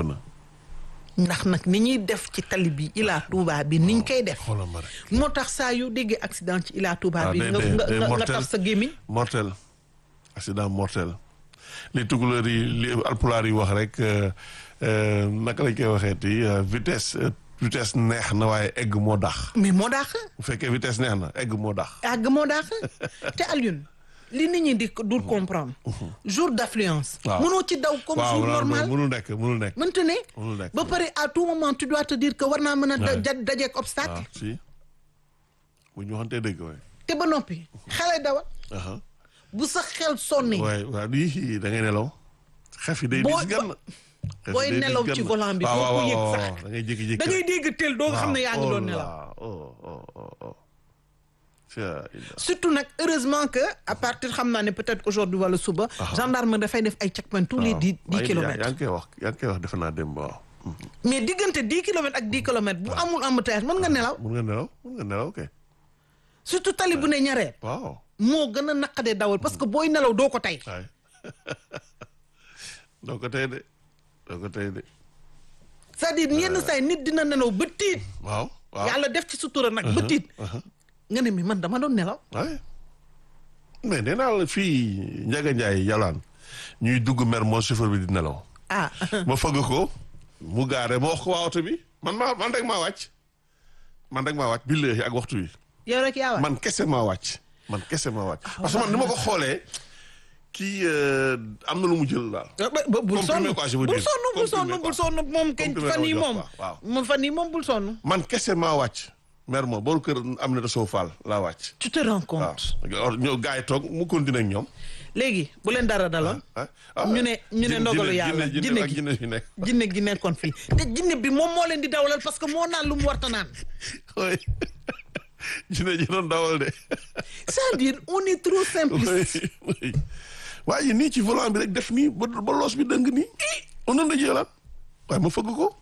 na. ndax nag ni ñuy def ci tali bi Ila Touba bi niñ koy def xoolal ma rek. moo tax saa yu déggee accident ci Ila Touba Ah, bi day- nga day- nga day nga nga mortel. taf sa gémmiñ mortel accident mortel li tukulóor yi li alpulaar yi wax rek euh, euh, naka lañ koy waxeeti euh, vitesse euh, vitesse neex na waaye egg moo dax mais moo daax bu fekkee vitesse neex na egg moo dax àgg moo daax te Alioune li nit ñi di dul comprendre jour d'affluence Waaw. mënoo ci daw comme waaw jour non, non, normal mënul nekk mënul nekk mënta ne mënul nekk ba pare à tout moment tu dois te dire que war naa mën a da- Ouais. da- dajeek obstacle waaw si bu ñu waxantee dëgg waay te ba noppi xale dawal aha bu sa xel sonni waay waaw lii da ngay nelaw xef yi day Boo- dis gan Xef yi booy day dis nelaw gan. ci volant bi waaw doo ko waaw yëg waaw sax. waaw da ngay jékki-jékki da ngay dégg tel doo nga xam ne yaa ngi waaw, doon oh nelaw là, oh oh oh oh Tia, ila. surtout nag heureusement que à partir xam naa ne peut-être aujourd'hui wala suba gendarme dafay def ay checkpoint tous les waaw. dix dix Waaye yaa kilomètres yaa ngi koy wax yaa ngi koy wax defe naa dem waaw. mais diggante dix kilomètres ak dix kilomètres bu amul embouteillage mën nga nelaw mun nga nelaw mun nga nelaw ok surtout tali bu ne ñareet waaw. moo gën a naqadee dawal parce que booy nelaw doo ko tey waay doo ko tey de doo ko tey de c'est-à-dire yenn saa yi nit dina nelaw ba tiit waaw waaw. yàlla def ci sutura nag ba tiit nga ne mi man dama doon nelaw waay mais nee naa la fii Ndiaga Ndiaye yalaan ñuy dugg mer moo chauffeur bi di nelaw ah ma fëgg ko mu gaare ma wax ko waa oto bi man maa man rek maa wàcc man rek maa wàcc billahi ak waxtu wi yow rek yaa wax man kese maa wàcc man kese maa wàcc parce que man ni ma ko xoolee kii euh, am na lu mu jël daal ba ba bul sonn Comprimé quoi, je veux bul dire. sonn bul sonn Comprimé bul quoi. sonn moom kañ Comprimé fan yi doo jox moom quoi, waaw. moom fan yi moom bul sonn man kese maa wàcc mer ma boolu kër am na da soo faal laa wàcc tu te rends waaw compte ñoo gars yi toog mu continuer ak ñoom léegi bu leen dara daloon ah ah ñu ne ñu ne jinne- ndogalu jinne- yàlla jinne jinne ak gi jinne yu nekk jinne gi nekkoon fii te jinne bi moom moo leen di dawalal parce que moo naan lu mu warta naan oui jinne ji doon dawal de c'est-à-dire on est trop simpliste oui oui waaye nii ci volant bi rek def nii ba ba loos bi dëng nii on na jëlaat waaye ma fëgg ko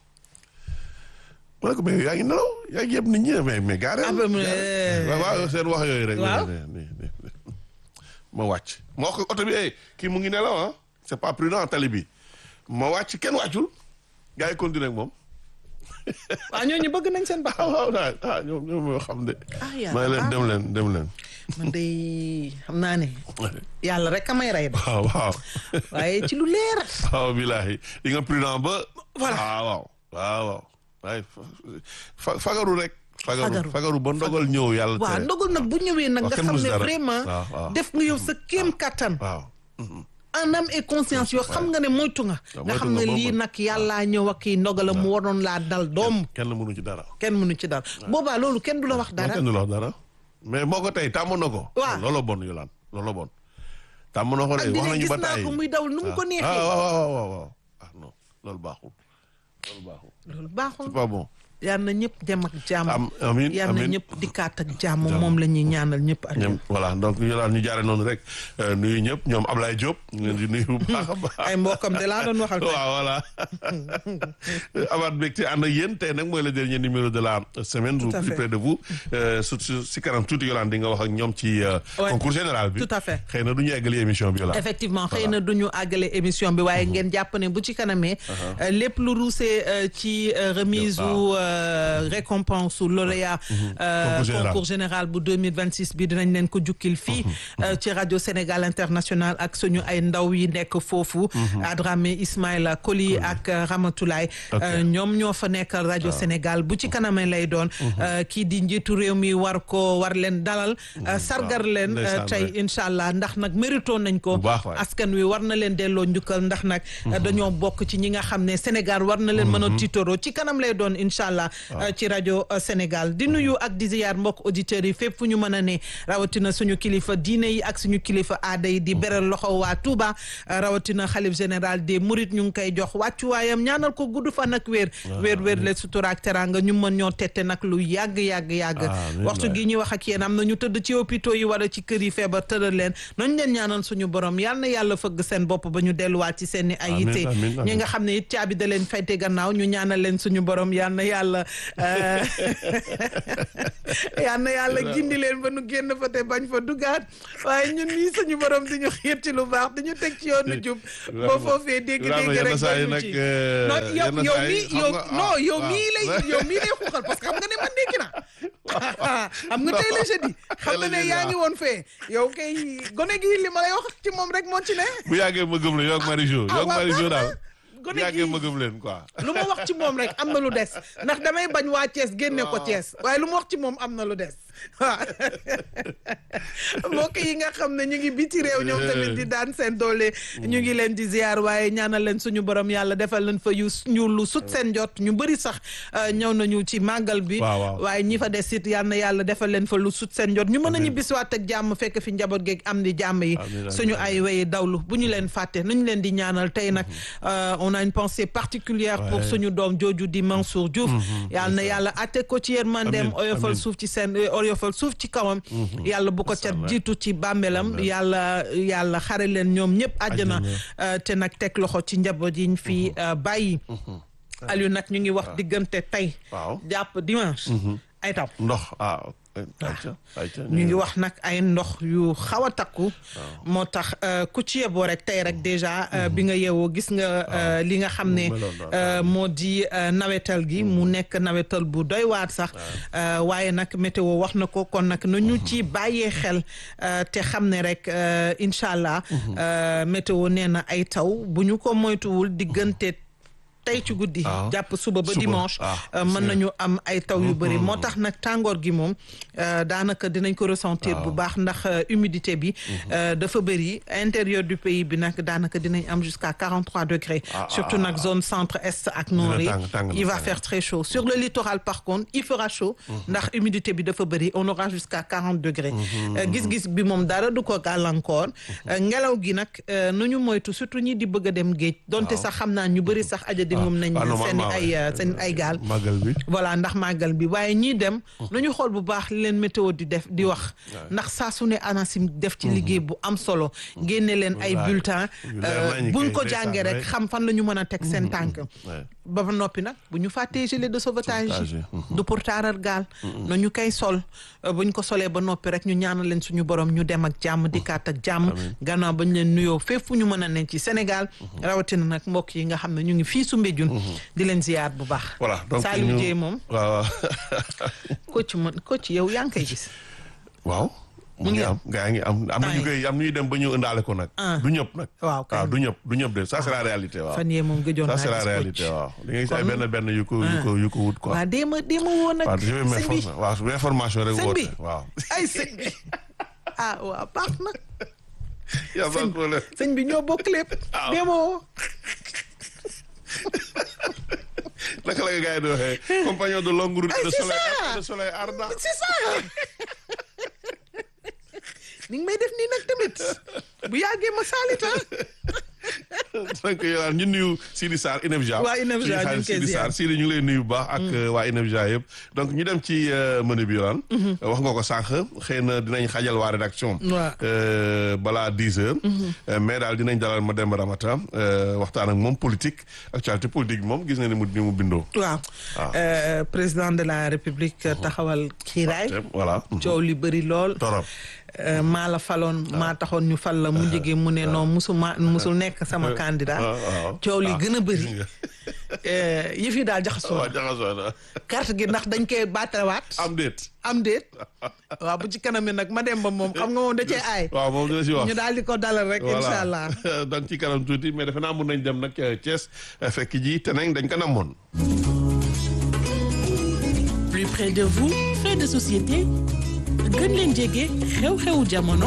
ma ne ko mais yaa ngi nelaw yaa ngi yeb nit ñi mais mais gaare Ah, ba mu- waaw waaw seen wax yooyu rek Waaw. ne- ne- ne- ne- ma wàcc ma wax ko oto bi eh kii mu ngi nelaw ah c'est pas prudent tali bi ma wàcc kenn wàccul gars yi continuer ak moom waaw ñooñu bëgg nañ seen baax ah waaw daal ah ñoom ñoom ñoo xam de Ah, yàlla may leen baax dem leen dem leen man de xam naa ne yàlla rek a may rey de waaw waaw waaye ci lu leer waaw bilaay di nga prudent ba. Voilà. waaw waaw waaw waaw waaye fa fagaru rek. Fagaru. fagaru fagaru ba ndogal ñëw yàlla waaw tere. ndogal nag bu ñëwee nag waaw, nga kenn xam mësu ne dara. vraiment waaw, waaw. def nga yow sa kéem kattan waaw. en âme et conscience yoo xam nga ne moytu nga waaw, nga moytu xam nga ne boobu. lii nag yàllaa ñëw ak kii ndogalam mu waroon laa dal doom kenn mënu ci dara. kenn mënu ci dara boobaa loolu kenn du la wax dara kenn du la wax dara. mais moo ko tey tàmm na ko. Waaw. looloo bon Yolaan looloo bon. tàmm na ko de ak wax dina nañu gis ba naa tàyyi. ko muy daw nu mu ko ah neexee waaw waaw waaw waaw ah non loolu baaxul loolu baaxul loolu baaxul c'est pas bon. yal na ñëpp dem ak jàmm am amiin yal na amiin. ñëpp dikkaat ak jàmm moom la ñuy ñaanal ñëpp ak ñoom voilà donc ñu daal ñu jaare noonu rek euh, nuyu ñëpp ñoom Ablaye Diop ñu leen di nuyu bu baax a baax. ay mbokkam de laa doon waxal tey. waaw voilà amaat mbégte ànd ak yéen tey nag mooy le dernier numéro de la semaine. Tout à plus fait. près de vous Euh, su su si kanam tuuti Yolande di nga wax ak ñoom ci euh, Ouais. concours général bi. Tout à fait. xëy na du ñu eggali émission bi Yolande. effectivement xëy na du ñu àggale émission bi waaye ngeen jàpp ne bu ci kanamee euh, lépp lu ruusee euh, ci euh, remise Waaw. ou euh, récompense ou lauréat euh, Concours général. concours général bu 2026 bi dinañ leen ko jukkil fii euh, ci rajo Sénégal international ak suñu ay ndaw yi nekk foofu Adramé Ismaïla Koli ak euh, Ramatoulaye Ok. euh, ñoom ñoo fa nekkal rajo Sénégal bu ci kanamee lay doon euh, kii di njiitu réew mi war ko war leen dalal euh, sargar leen euh, ndeysaan, tey ouais. incha allah ndax nag mérito nañ ko Bu baax waay. askan wi war na leen delloo njukkal ndax nag dañoo bokk ci ñi nga xam ne Sénégal war na leen mën a tiitaroo ci kanam lay doon incha allah ci rajo euh, Sénégal di nuyu ak di ziyaar mbokk auditeurs yi fépp fu ñu mën a ne rawatina suñu kilifa diine yi ak suñu kilifa aada yi di beral loxo waa Touba euh, rawatina xalif général des Mourides ñu ngi koy jox wàccuwaayam ñaanal ko gudd fan ak wér wér wér le sutura ak teranga ñu mën ñoo tette nag lu yàgg yàgg yàgg Amiin waxtu waay. gi ñuy wax ak yéen am na ñu tëdd ci hôpitaux yi wala ci kër yi feebar tëral leen nañ leen ñaanal suñu borom yal na yàlla fëgg seen bopp ba ñu delluwaat ci seen i ay Amiin, yitte amiin, amiin. ñi nga xam ne it caabi da leen fayte gannaaw ñu ñaanal leen suñu borom yal na yàlla yàlla yal na yàlla gindi leen ba nu génn fa te bañ fa dugaat waaye ñun nii suñu borom di ñu xiir ci lu baax di ñu teg ci yoonu jub ba foofee dégg-dégg rek ba ci non yow yow mii yow non yow mii lay yow mii lay xuuxal parce que xam nga ne man dégg na xam nga tey la jeudi xam nga ne yaa ngi woon fee yow kay gone gi li ma lay wax ci moom rek moo ci ne bu yàggee ma gëm la yow ak Marijo yow ak Marijo daal gone bu yàggee gi ma gëm leen quoi lu ma wax ci moom rek am na lu des ndax damay bañ waa Thiès génne ko Thiès waaye lu ma wax ci moom am na lu des waaw mbokk yi nga xam ne ñu ngi biti réew ñoom tamit di daan seen doole ñu ngi leen di ziar waaye ñaanal leen suñu borom yàlla defal leen fa yu ñu lu sut seen jot ñu bëri sax ñëw nañu ci màggal bi Waaw, waaw. waaye ñi fa des it yal na yàlla defal leen fa lu sut seen jot ñu mën a Amiin. ñibbisiwaat ak jàmm fekk fi njaboot geeg am di jàmm yi Amiin, amiin, suñu amiin. ay wéyi dawlu bu ñu leen fàtte nañu leen di ñaanal tey nag euh, on a une pensée particulière pour Ouais. suñu doom jooju di Mansour Diouf yal na yàlla atte ko ci yërmandeem Amiin, oyofal amiin. suuf ci seen oyofal suuf ci kawam yàlla bu ko ca Inch'Allah. jiitu ci bàmmeelam yàlla yàlla xare leen ñoom ñëpp àjjana Àjjana. euh, te nag teg loxo ci njaboot yi ñu fi euh, bàyyi Aliou nag ñu ngi wax diggante tey waaw jàpp dimanche ay taw ndox ah ayca ayca ñu ngi wax nag ay ndox yu xaw a takku moo tax euh, ku ci yeboo rek tey rek déjà euh, bi nga yeewoo gis nga euh, li nga xam ne mu meloon daal. euh, moo di euh, nawetal gi mu nekk nawetal bu doy waat sax euh, waaye nag météo wax na ko kon nag na ñu ci bàyyee xel euh, te xam ne rek euh, incha allah euh, météo nee na ay taw bu ñu ko moytuwul diggante tey ci guddi Ah. jàpp suba ba Suba. dimanche Ah, euh, mën c'est- nañu am ay taw yu bëri moo tax nag tàngoor gi moom euh, daanaka dinañ ko ressentir bu baax ndax euh, humidité bi euh, dafa bëri intérieur du pays bi nag daanaka dinañ am jusqu'à 43 degrés Ah, surtout ah, nag zone centre est ak nord yi tàng, tàng na, il va tàng. faire très chaud sur le littoral par contre il fera chaud ndax humidité bi dafa bëri on aura jusqu'à 40 degrés Euh, gis-gis bi moom dara du ko gàllankoor Euh, ngelaw gi nag euh, nu ñu moytu surtout ñi di bëgg a dem géej donte sax xam naa ñu bëri sax aja di moom nañ ah, seen normalement, ay ouais. euh, seen ay gaal màggal bi voilà ndax màggal bi waaye ñiy dem nañu xool bu baax li leen météo di def di wax ndax saa su ne ANACIM def ci liggéey bu am solo génne leen ay Wallaay. bulletins Yu leer nañu buñ kay, ko ndeysaan, jàngee rek ouais. xam fan la ñu mën a teg seen tànk ouais. ba ba noppi nag bu ñu fàttee gilet de sauvetage Sauvetage yi yi, du pour taaral gaal na ñu koy sol euh, bu ñu ko solee ba noppi rek ñu ñaanal leen suñu borom ñu dem ak jàmm dikkaat ak jàmm gannaaw ba ñu leen nuyoo fépp fu ñu mën a ne ci Sénégal rawatina nag mbokk yi nga xam ne ñu ngi fii su Mbéjun di leen ziyaar bu baax voilà donc Saliou ñu- Dieye moom waaw coach man coach yow yaa ngi koy gis waaw mu ngi am gaa ngi am am na ñu koy am ñuy dem ba ñu ëndaale ko nag Ah. du ñëpp nag waaw kay waaw du ñëpp du ñëpp de ça c'est la réalité waaw fan yee moom gëjoon ça naa c'est la gis réalité coach waaw da ngay gis ay Kon- benn benn yu ko yu ko yu ko wut quoi waa déema déema woon nag waaw je vais sëñ bi m'informer waaw su information rek Sëñ woote bi. waaw ay sëñ bi ah waaw baax na y a pas de problème sëñ bi ñoo bokk lépp Waaw. déema woo naka la nga gars yi di waxee compagnon de longue route Ay, de c'est soleil ça. de soleil ardent c'est ça ni nga may def nii nag tamit bu yàggee ma saalita donc yow ñu nuyu Sidi Sarr INEFJA. Waa INEFJA suñu ñu ngi xarit koy Sidi ziar. Sarr Sidi ñu ngi lay nuyu bu baax. ak waa INEFJA yëpp. donc ñu dem ci euh, menu bi yoon. wax nga ko sànq xëy na dinañ xajal waa rédaction. Waaw. Euh, balaa 10 heures. Euh, mais daal dinañ dalal ma dem Ramata euh, waxtaan ak moom politique actualité politique bi moom gis na ni mu ni mu bindoo. waaw Ah. Euh, président de la république taxawal kiiraay voilà. coow li bëri lool torop Euh, maa la faloon maa taxoon ñu fal la mu jege mu ne non musu ma musul nekk sama candidat waaw, waaw. coow li Ah, gën a bëri gis nga. Euh, yëf yi daal jaxasoo waaw jaxasoo na carte gi ndax dañ koy baatawaat am déet. am déet waaw bu ci kanam mi nag ma dem ba moom xam nga moom da cee aay waaw moom dina si wax. ñu daal di ko dalal rek incha allah donc ci kanam tuuti mais defe naa mun nañ dem nag ca Thiès fekk ji te nañ dañ ko namoon. plus près de vous fait de société gën leen jege xew-xewu jamono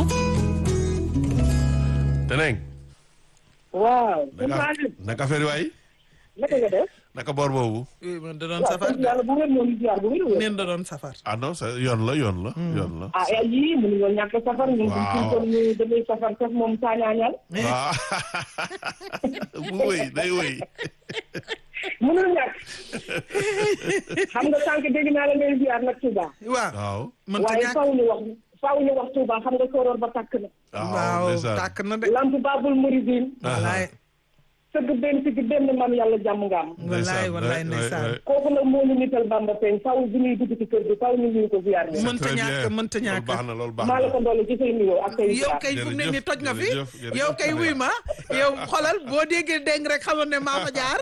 te nañ. waaw. naka naka affaire yi waay naka nga def. naka boor boobu. oui man da doon waaw safar sant yàlla bu wér moom ziar bu wér wér. neen da doon safar ah non ça yoon la yoon la. yoon la. ah ay yii mënuñoo ñàkk safar. ñun Waaw. suñ ko ñu damay safar sax moom saañaañal. waaw bu wëy day wëy. mënul ñàkk. xam nga sànq dégg naa la ngay ziar nag Touba. waaw waaw. man ta waaye ñàkk faw ñu wax faw ñu wax Touba xam nga sooroor ba tàkk na. waaw ndeysaan. tàkk na de lamp babul muridin wallaay tëgg benn tëgg benn maam yàlla jàmm nga am wallaay wallaay ndeysaan kooku nag moo ñu nital Bamba Peñ faw bu ñuy dugg ci kër gi faw ñu nuyu ko ziar bi mënta ñàkk mënta loolu ñàkk baax na loolu baax maa la na ko doole ci say nuyoo ak say yow ziar kay fu mu ne ni toj nga fi jërëjëf, jërëjëf, yow kay jërëjëf. wuy ma yow xolal boo déggee dégg rek xamoon ne maa fa jaar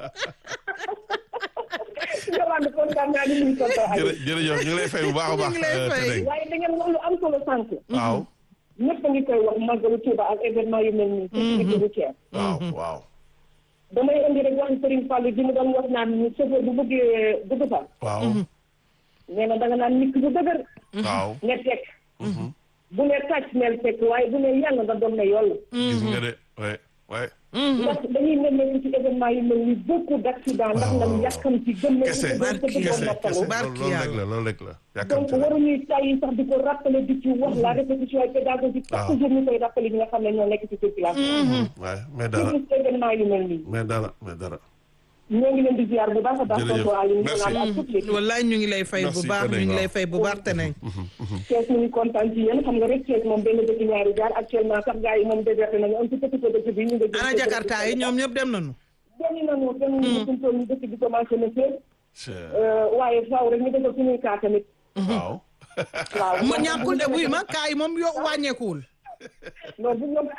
Yolande kontaan naa ni nuyu tonton Aliou jërë jërëjëf ñu ngi lay fay bu baax a baax ñu ngi lay euh, fay. Tedeng. waaye da ngeen wax lu am solo sànq waaw ñëpp a ngi koy wax màggalu Tuuba ak événement yu mel nii ci digg bu Thiès waaw waaw damay indi rek wax Serigne Fallou bi mu doon wax naan ni chauffeur bu bëggee dugg fa waaw nee na da nga naan nit ki bu dëgër waaw ne teg bu ne tàcc neel teg waaye bu ne yàlla nga doon ne yoll gis nga de ouais ouais ndax dañuy nemmeeku ci événement yu mel ni beaucoup d' accident ndax lan yàkkam ci gëm na kese ci doon tëdd kese doon noppalu kese barki loolu rek yàlla. la loolu rek la donc yàkkamti la waruñuy tàyyi sax di ko rappeler di ci wax la répétition et pédagogique waaw. chaque jour ñu koy rappeler ñi nga xam ne ñoo nekk ci circulation waaye mais dara surtout événement yu mel nii mais dara mais dara ñoo ngi leen di ziar bu baax a baax Jërëjëf. tonton Aliou ñu Merci. naan ak toute l'équipe wallaay ñu ngi lay fay bu Merci, baax ñu Tedeng, ngi lay waaw. fay bu baax te nañ Thiès ñu ngi kontaan ci yéen xam nga rek Thiès moom benn dëkk ñaari jaar actuellement sax gars yi moom déserté nañu un petit peu peu dëkk bi ñu nga jëm ana jakarta yi ñoom ñëpp dem nañu dem nañu dem nañu suñ toll ñu dëkk bi commencé na féer c'est- waaye faaw rek ñu defal suñuy kaa tamit waaw waaw ma ñàkkul de buy ma kaay moom yo wàññeekuwul loolu bu ñoom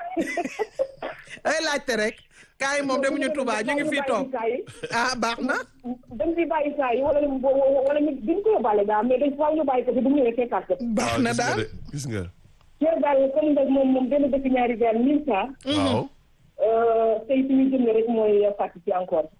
ay laajte rek kaay moom demuñu Touba ñu ngi fii toog ah baax na dañ fi bàyyi saa yi wala wala ñu duñ ko yóbbaale daal mais dañ faaw ñu bàyyi ko fi bu ñëwee fekkaat ko baax waaw na gis nga daal de gis nga Thiès daal comme nag moom moom benn dëkk ñaari jaar mille saa waaw tey fi ñu jëm rek mooy participer encore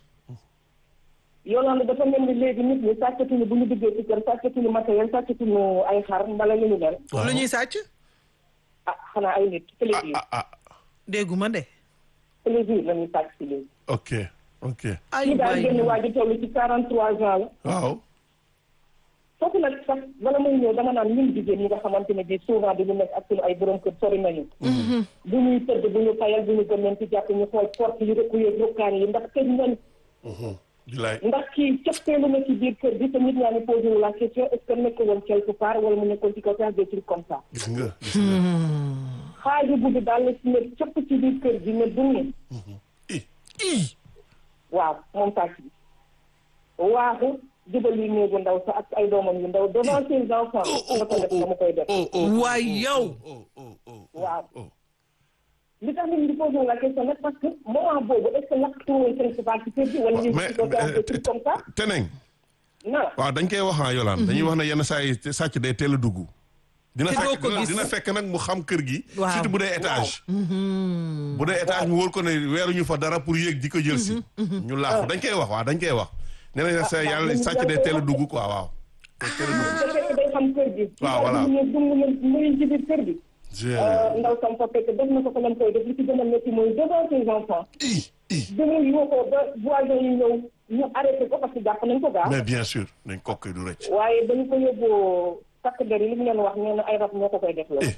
Yolande dafa mel ni léegi nit ñi sàccatuñu bu ñu duggee ci kër sàccatuñu matériel sàccatuñu ay xar mbala lu ñu mel lu ñuy sàcc ah xanaa ay nit plaisir ah ah dégguma de plaisir la ñuy sàcc si léegi ok ok ay kii daal waay génn waa ji toll ci quarante trois ans la waaw foofu nag sax bala muy ñëw dama naan ñun jigéen ñi nga xamante ne bii souvent dañu nekk ak suñu ay borom kër sori nañu bu ñuy tëdd bu ñu fayal bu ñu gën leen ci jàpp ñu xool porte yi rëkku yeeg rukkaan yi ndax tëj nañ bilaay ndax kii cëppeelu na ci biir kër gi te nit ñaa ngi posé wu la question est ce que nekk woon quelque part wala mu nekkoon ci kaw sax des trucs comme ça gis nga gis nga xaaju guddi daal la si ne cëpp ci biir kër gi ne dunni i ii waaw moom sàcc bi waaxu jubal yi néegu ndaw sa ak ay doomam yu ndaw devant ses enfants nga ko def nga mu koy def oh oh waay yow oh oh oh waaw oh li tax nit ñi di posé wu la question nag parce que moment boobu est ce que lakk tuuroon principal ci kër gi wala ñu mais ci ko faire des trucs comme ça teneng non waaw dañ koy wax ah Yolande dañuy wax ne yenn saa yi sàcc day teel a dugg dina Te doo fekk ko dina- gis. dina fekk nag mu xam kër gi Waaw. surtout bu dee étage bu dee étage mu wóor ko ne weeruñu fa dara pour yéeg di ko jël si ñu laaxu dañ koy wax waaw dañ koy wax nee nañ sa yàlla dañu sàcc day koy teel a wax. dugg quoi waaw day teel a dugg te fekk day xam kër gi Waaw, voilà. ñu dung leen muy ci biir kër gi Je- ndaw sam fa fekk def na ko ko lam koy def li ci gën a métti mooy devant ses enfants i i bi mu yoo ko ba voisin yi ñëw ñu arrêté ko parce que jàpp nañ ko gaa mais bien sûr nañ kokk du rëcc waaye dañu ko yóbboo takk der yi li mu leen wax nee na ay rab ñoo ko koy def loolu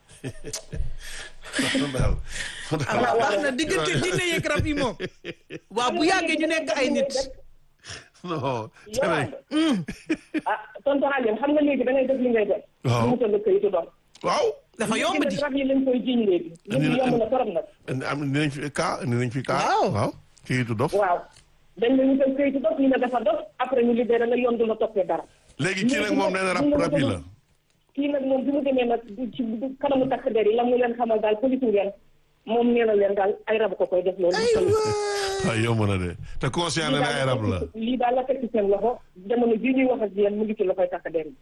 daal ah baax na diggante jinne yeeg rab yi moom waaw bu yàggee ñu nekk ay nit non Yolande teneng ah tonton Aliou xam nga léegi da ngay def li ngay def Waaw. ñu mutal la këyitu dox waaw dafa yomb di rab yi lañ koy jiñ léegi léegi yomb na torop nag am dinañ fi kaa dinañ fi kaa Waaw. waaw kayitu dof waaw dañ la wutal këyitu dox ñu ne dafa dox après ñu libéré la yoon du la toppee dara léegi kii nag moom nee na rab rab yi la kii nag moom bi mu demee nag ci kanamu takk der yi la mu leen xamal daal police ngeen moom nee na leen daal ay rab ko koy def loolu. waaw yomb na de te conscient na ne ay rab la. lii daal la teg ci seen loxo jamono bii ñuy wax ak yéen mu ngi ci loxoy takk der yi.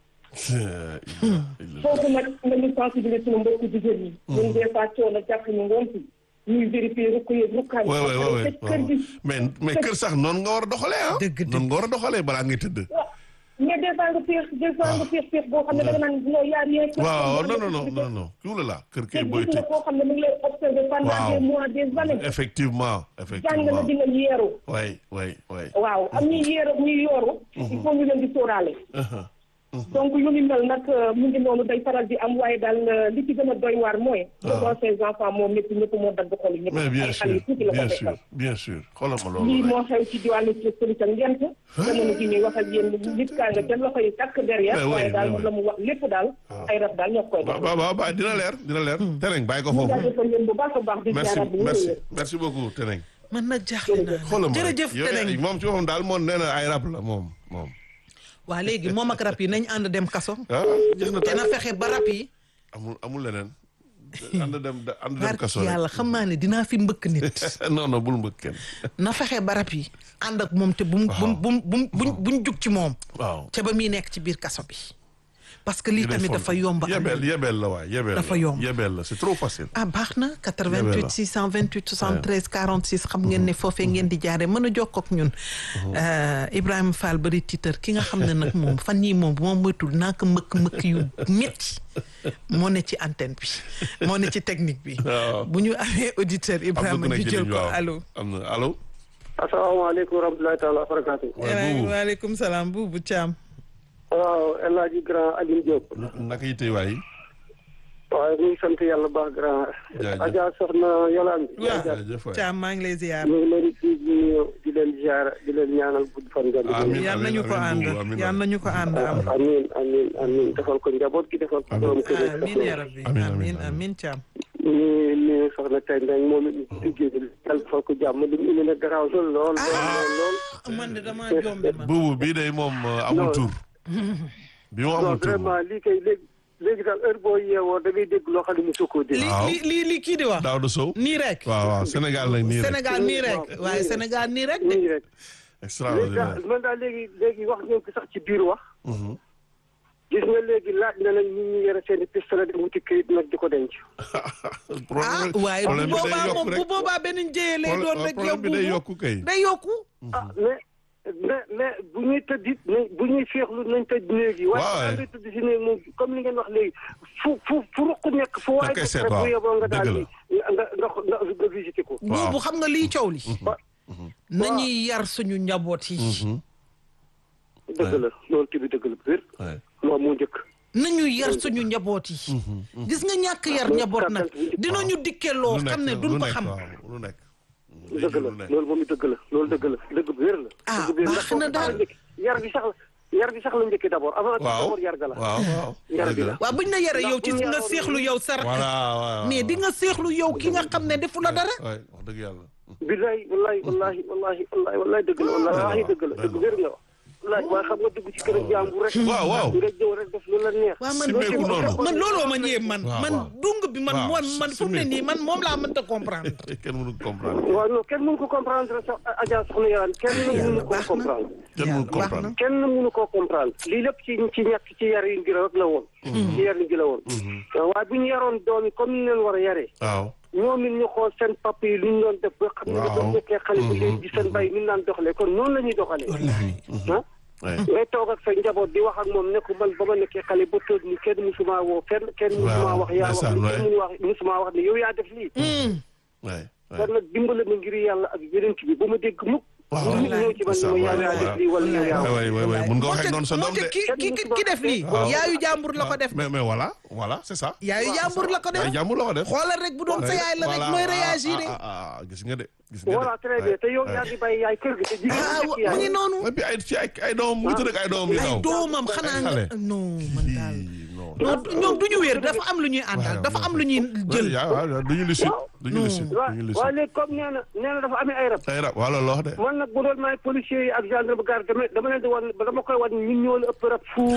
foofu nag nañu sensibiliser suñu mbokku jigéen ñi. ñun des fois coono jàpp ñu ngoon si ñuy vérifier rukk yeeg rukkaan waay waay waay te kër gi mais mais kër sax noonu nga war a doxalee ah. Dëgg dëgg. noonu nga war a doxalee balaa ngay tëdd. waaw mais des fois nga féex des fois nga féex féex boo xam ne da nga naan non yaa rien. waaw non non non non non tout la la kër te kay booy gis nga tëj. koo xam ne mu ngi lay observer pendant Waaw. des mois des années. effectivement jàng na effectivement. dina yeeru. waay waay waay. waaw am ñuy yeeru ñuy yooru. il faut ñu leen di sóoraale. donc yu ni mel nag mu ngi noonu day faral di am waaye daal li ci gën a doy waar mooy. devant ses enfants moom ñëpp ñëpp moo dagg xol yi ñëpp. mais bien ay sûr xale yu tuuti la ko bien fekkal. sûr bien sûr xoolal ma loolu lii rek. moo xew ci diwaanu Police ak Ngent. jamono ji ñuy wax ak yéen nit kaa nga ca loxo yi takk derrière. Mais oui, waaye daal mais oui. la mu wax lépp daal. ay rab daal ñoo koy def. waaw waaw waaw dina leer dina leer. Teneng bàyyi ko ñu foofu. jaajëfal leen bu baax a baax di merci jaaraat bu merci wér merci beaucoup Teneng. man nag jaaxle naa xoolal ma jërëjëf yow Teneng moom ci moom daal moom nee na ay rab la moom moom. waa léegi moom ak rab yi nañ ànd dem kaso ah jeex na te tey na fexe ba rab yi amul amul leneen. ànd dem ànd dem barki kaso rek. yàlla xam naa ne dinaa fi mbëkk nit non non bul mbëkk kenn. na fexe ba rab yi ànd ak moom te bu mu bu mu bu mu bu mu buñ jug ci moom waaw. ca ba muy nekk ci biir kaso bi parce que lii tamit dafa yomb am yebeel yebeel la waay yebeel Dafa la. yomb. yebeel la c'est trop facile. ah baax na Yebeel 88 la. 628 73 46 xam ngeen ne foofee ngeen di jaare mën a jokkoo ak ñun Euh, Ibrahima Fall bari tiitar ki nga xam ne nag moom fan yii moom bu ma moytul naa ko mbëkk mbëkk yu métti moo ne ci antenne bi moo ne ci technique bi waaw. bu ñu amee auditeur am na Ibrahima ku nekk ñu ci jël ligne ko bi waaw. allo am na allo. asalaamaaleykum wa rahmatulahi taala wa barakaatu. waaye buubu waaleykum salaam buubu Thiam waaw El Hadj Grand Alioune Diop. naka yi tey waay. waaye ñu ngi sant yàlla baax grand. Jaajëf. Adja soxna Yolande. waaw jaajëf waay. Thiam maa ngi lay ziar ñu ngi leen di di di leen ziar di leen ñaanal gudd fan nga. Amiin. yal nañu ko ànd buubu, amiin, yal nañu ko ànd am amiin amiin amiin defal ko njaboot gi defal ko borom kër yi. amiin ya rabbi Amiin, amiin, amiin amiin. amiin Thiam ñu ñu soxna tey nag moom it liggéey bi yàlla defal ko jàmm li mu indi nag garaaw lool lool lool lool. man de damaa jombe ma buubu bii day moom uh, amul Non. tur. bi mu non amul tur moom. vraiment lii kay léegi léegi daal heure boo yeewoo da ngay dégg loo xam ne mu sokkoo dégg. li waaw. li li li kii di wax Daouda Sow. nii rek waaw waaw Sénégal nag nii rek. Sénégal nii rek Waaw. waaye Sénégal nii rek de nii rek. léegi extraordinaire. daal man daal léegi léegi wax ngeen ko sax ci biir wax. Mhm. gis nga léegi laaj na nag ñi ñu yore seen i pistolet di wuti këyit nag di ko denc. ah problème waaye bu problème bi day boobaa yokk moom rek. bu boobaa benn njëye lay Problème- doon rek yow problème bi day buubu. yokku kay. day yokku ah mais mais mais bu ñuy tëdd it nañ bu ñuy féexlu nañ tëj néeg yi. waaw waaye da ngay tëdd si néeg moom comme li ngeen wax léegi fu fu fu ruq nekk fu waaye koy def seet, rek waaw. bu yeboo nga daal Dëgg di nga nga nga nga visité ko. Waaw. buubu xam nga liy coow li wa nañuy yar suñu njaboot yi dëgg la loolu tamit dëgg la bu wér. Ouais. moom moo njëkk. nañu yar suñu njaboot yi gis nga ñàkk yar njaboot nag dinañu dikke loo lu xam ne nekk duñ lu ko nekk xam waaw lu nekk. dëgg la loolu moom it dëgg la loolu dëgg la dëgg bu wér la. Ah, dëgg bu wér baax la. na daal. yar bi sax la yar bi sax la njëkkee d'abord avant tout waaw d'abord yar ga la. waaw waaw. Yar bi dëgg la. la. waaw buñ la yaree yow ci Ndax bu ñu nga yaroon seexlu yow sa rakk voilà waaw. mais di nga seexlu yow ki nga xam ne defu la dara waay wax dëgg yàlla. billahi wallahi wallahi wallahi wallahi wallahi dëgg la wallahi dëgg la dëgg wér nga wax wallahi waaye xam nga dugg ci kër jàmbur rek waaw waaw. nga ñëw rek def lu la neex waaw man Simeeku noonu. man looloo ma ñëwee man Waaw, man waaw. dung bi man Waaw, moom man fu mu ne simeeku. nii man moom laa mënta comprendre kenn mënu ko comprendre. waaw non kenn mënu ko comprendre sax Adja soxna Yane kenn mënu ko baax na. comprendre kenn mënu baax ko comprendre. na. kenn mënu koo comprendre lii lépp ci ci ñàkk ci yar yi ngi rek la woon ci yar yi ngi la woon waaye bu ñu yaroon doom yi comme ni leen war a yaree waaw. ñoom it ñu xool seen papa yi lu ñu doon def ba xam ne Waaw. ba nekkee xale bu léegi di seen bay ni ñu daan doxalee kon noonu la ñuy doxalee ah Ouais. ngay toog ak sa njaboot di wax ak moom ne ko man ba ma nekkee xale ba toog ni kenn musuma woo kenn kenn musuma Waaw, wax yaa wax ndeysaan, ni ouais. kenn munu wax musuma wax ni yow yaa def lii Ouais. Ouais. kon nag dimbale ma ngir yàlla ak yeneen bi ba ma dégg mukk Waaw. nit ñëw ci man ni ma yow yaa def lii wala yow yaa waay waay waay mun nga waxee noonu sa doom moonte de. ki ki ki ki def lii Waaw. yaayu jàmbur la ko def mais mais voilà voilà c'est ça. yaayu jàmbur la ko def ay jàmbur la ko def. xoolal rek bu doon sa yaay la rek Voilà. mooy Ah, réagir ah, ah, ah, gis nga de. gis nga de. voilà très bien te yow yaa ngi bàyyi yaay kër gi te jigéen ah ñi wa- nekk yaay mu ngi noonu et puis ay ci ay ay doom mu ngi tudd ak ay doom yu ay ndaw. doomam xanaa nga xale. non man daal Ii, non. non ñoom du ñu wér dafa am lu ñuy àndal dafa am lu ñuy jël yaa waaw du ñu lucide. du ñu lucide waaw du ñu waaw lucide. léegi comme nee na nee na dafa amee ay rab ay rab wala loo wax de. man nag bu doon maay policiers yi ak gendarme garde dama dama leen di wan dama koy wan ñun ñoo la ëpp rab fuuf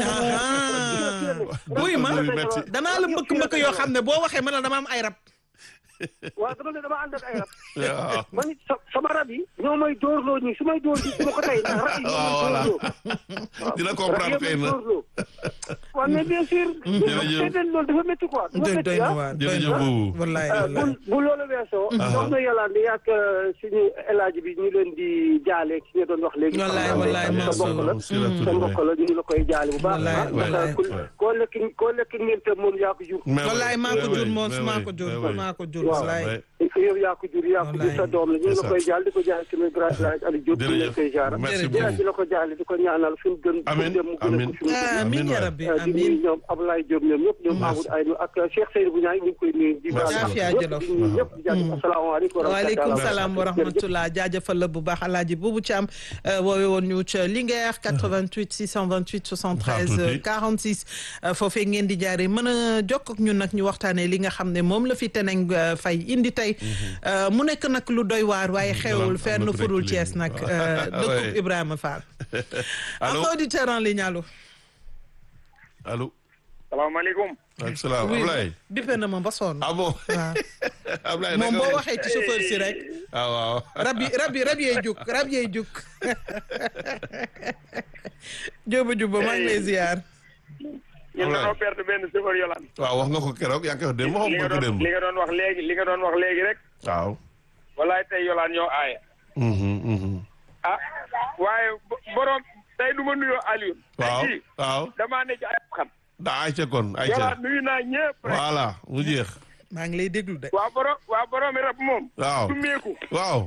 buy ma Rab yu metti. danaa la mbëkk mbëkk yoo xam ne boo waxee ma ne dama am ay rab waaw dama ne dama ànd ak ay rab waaw. man it sa- sama rab yi ñoo may dóorloo ñi su may dóor ñi su ma ko tey ndax rab yi ñoo may Voilà. dóorloo dina rab comprendre yi xëy may na. dóorloo waaw mais bien sûr Jërëjëf. seeteen loolu dafa métti quoi dafa doy métti doy na ah waar doy jërëjëf na waar boobu. wallaay bu wallaay bu loolu weesoo wax na yàlla di yàgg suñu élage bi ñu leen di jaale ki nga doon wax léegi Wallaay, sa wallaay, mbokk Mansour. la sa mbokk la ñu ngi la koy jaale bu baax Wallaay, ah ndax wallaay. ku- koo lekk koo lekk ngénte moom yaa ko jur wallaay maa ko jur moom maa ko jur maa ko jur wallaay yow yaa ko jur yaa ko jur sa doom la ñu ngi la koy jaal di ko jaal sama grand village Aliou Diop ñu leen koy jaara merci Jërëjëf. yaa beaucoup. di la ko jaale di ko ñaanal fi mu gën fi mu Amin dem mu gën a amin ko fi mu amiin Amiin ya waay. rabbi di nuyu amiin ñoom Abdoulaye Diop ñoom ñëpp ñoom Amadou Aynou ak Cheikh Seydou bu ñaay ñu ngi koy nuyu di baal Merci. ñëpp di nuyu ñëpp di jaajëf asalaamaaleykum wa waaleykum rahmatulah salaam wa rahmatullah jaajëfal la bu baax alaaji Boubou Thiam woowe woon ñu ca Linguère 88 628 73 46 foofee ngeen di jaaree mën a jokk ak ñun nag ñu waxtaanee li nga xam ne moom la fi teneng fay indi tey mu nekk nag lu doy waar waaye xewul fenn furul Thiès nag dëkkub Ibrahima Fall allo ak auditeur en ligne allo allo. salaamaaleykum. waaleykum salaam oui Ablaye. bippe na ma ba sonn ah bon. waaw Ablaye moom naka boo nga- waxee ci chauffeur si rek ah waaw. rab yi rab yi rab yee juk rab yee juk jóoba jubba maa ngi lay ziar ñun Alright. dañoo perte benn chauffeur yolaan. waaw wax nga ko keroog yaa ngi koy wax démb waxoon li nga nga ko doon démb. li nga doon wax léegi li nga doon wax léegi rek. waaw. walaay tey yolaan ñoo aaye. Mhm, mhm. ah waaye bo- borom tey du ma nuyoo Aliou. waaw tey jii waaw. damaa ne ci ay xam. daa ayca kon ayca. yolaan nuyu naa ñëpp rek. voilà mu jeex. maa ngi lay déglu de waa borom waa boroomi rab moom. waaw du meeku. waaw.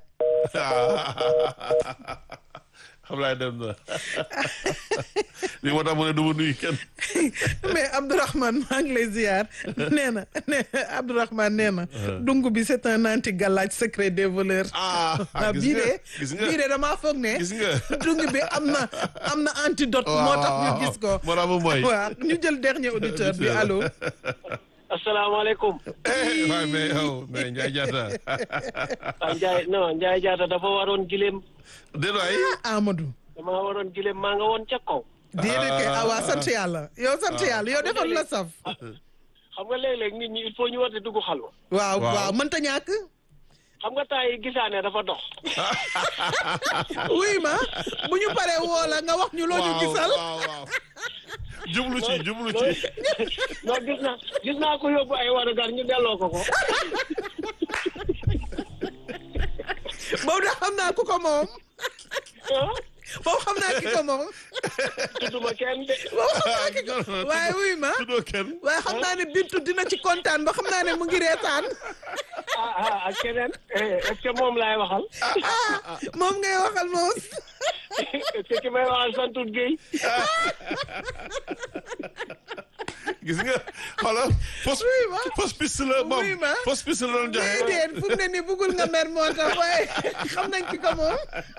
Ablaye dem na li moo tax mu ne du ma nuyu kenn. mais Abdourahmane maa ngi lay ziar nee na nee Abdourahmane nee na dung bi c'est un anti galaaj secret des voleurs ah ah gis bii nga de gis nga bii de damaa foog ne gis nga. dung bi am na am na antidote moo tax ñu gis ko moo tax mu mooy. waaw ñu jël dernier auditeur bi allo asalaamaaleykum eh waaye mais yow mais Ndiaye Diatta. ah Ndiaye non Ndiaye Diatta dafa waroon gileem déedéet waay. Amadou dama waroon gileem maa nga woon ca kaw déedéet kay ah waa sant yàlla yow sant yàlla yow defal la saf xam nga léeg-léeg nit ñi il faut ñu war di dugg xalwa waaw Waaw. waaw mënta ñàkk xam nga temps yi gisaane dafa dox oui ma bu ñu paree woo la nga wax ñu loo ñu gisal waaw waaw. jublu ci jublu ci. non gis naa gis naa ko yóbbu ay warugar ñu delloo ko ko boobu da xam naa ku ko moom ah boobu xam naa ki ko moom tudduma kenn de boobu xam naa ki ko waaye wuy ma tuddoo kenn. waaye xam naa ne Bintu dina ci kontaan ba xam naa ne mu ngi reetaan ah ah ak keneen eh, est-ce que moom laay waxal ah moom ngay waxal moom est-ce que ki may waxal santut Guèye gis nga xoolal fausse Oui, ma. fausse piste la moom Oui, ma. fausse piste la doon joxe. déedéet fu mu ne nii bëggul nga mer moo tax waaye xam nañ ki ko moom